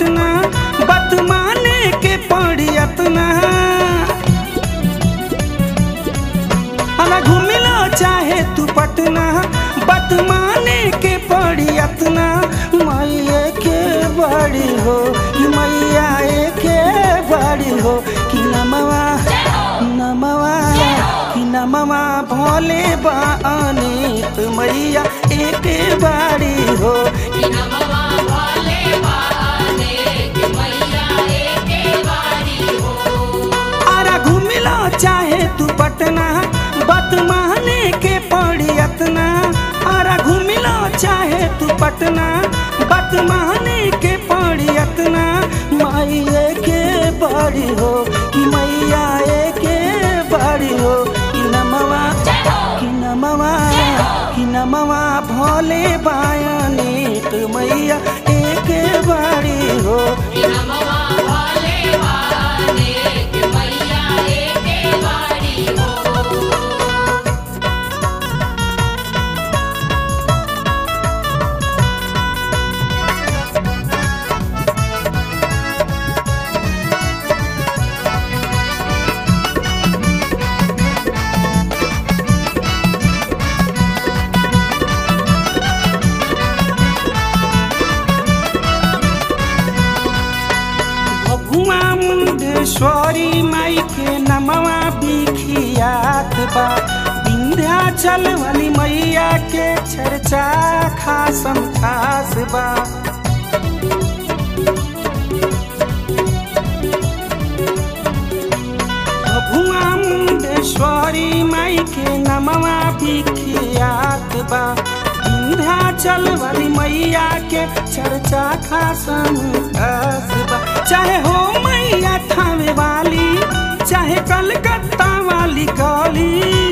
पटना बतमाने के पड़ी अतना अला घूमिलो चाहे तू पटना बतमाने के पड़ी अतना मैया के बड़ी हो कि मैया के बड़ी हो कि नमवा नमवा कि नमवा भोले बाने मैया एक बाड़ी हो आरा घूमिलो चाहे तू पटना बतमाने के पड़ी अतना आरा घूमिलो चाहे तू पटना बतमाने के पड़ी अतना मैया के बड़ी हो कि मैया के बड़ी हो कि नमवा कि नमवा कि नमवा भोले बायाने तो मैया एक बड़ी हो भगुआ मुंडेश्वरी माई के नमवा बिखियात बा विंध्याचल वाली मैया के चर्चा खासम खास बा भगुआ मुंडेश्वरी माई के नमवा बिखियात बा विंध्याचल वाली मैया के चर्चा खासम खास बा चाहे हो मैया थावे वाली चाहे कलकत्ता वाली काली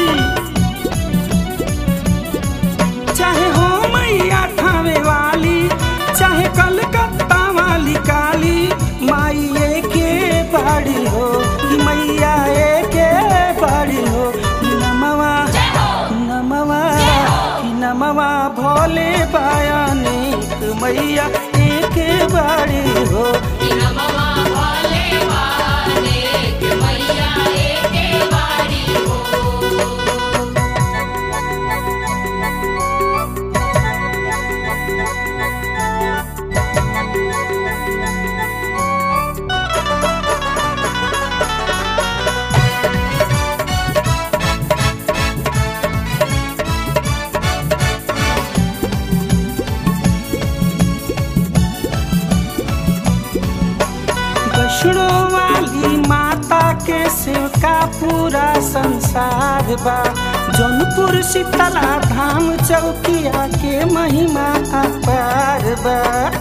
चाहे हो मैया थावे वाली चाहे कलकत्ता वाली काली माई के बड़ी हो कि मैया के बड़ी हो कि नमवा नमवा कि नमवा भोले बायाने मैया एक बड़ी हो वैष्णो वाली माता के सेवका पूरा संसार बा जौनपुर शीतला धाम चौकिया के महिमा अपार बा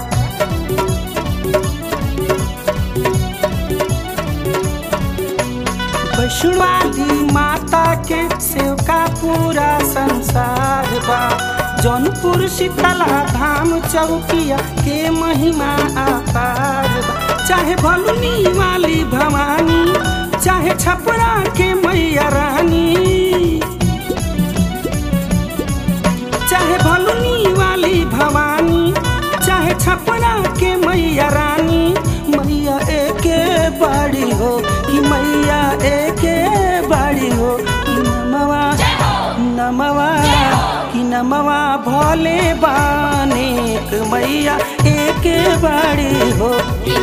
वैष्णो वाली माता के सेवका पूरा संसार बा जौनपुर शीतला धाम चौकिया के महिमा अपार बा चाहे भलुनी वाली भवानी चाहे छपरा के मैया रानी चाहे भलुनी वाली भवानी चाहे छपरा के मैया रानी मैया एके बड़ी हो कि मैया एके बड़ी हो कि नमवा नमवा कि नमवा भोले बाने मैया एके बड़ी हो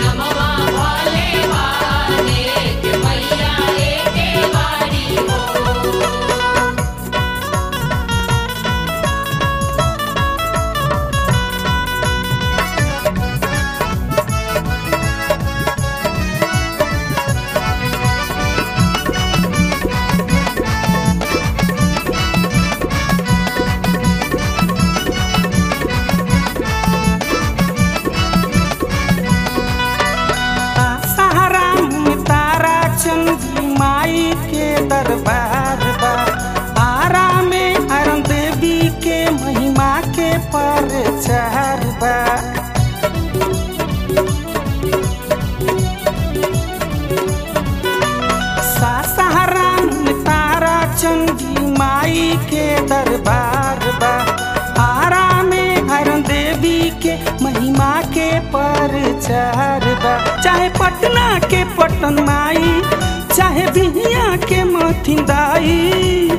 सहारा में तारा चंदी माई के दरबार बा आरा में अरुण देवी के महिमा के प्रचार बा सहारा में तारा चंदी माई के दरबार बा आरा में अरुण देवी के महिमा के प्रचार प्रचार बा चाहे पटना के पटन माई चाहे बिहिया के मथिन दाई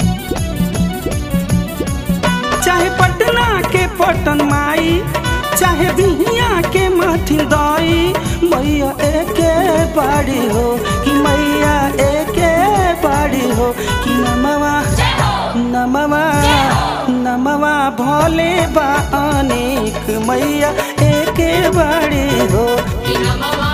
चाहे पटना के पटन माई चाहे बिहिया के मथिन दाई मैया एके बाड़ी हो कि मैया एके बाड़ी हो कि नमवा नमवा नमवा भोले बा अनेक मैया एके बाड़ी हो कि नमवा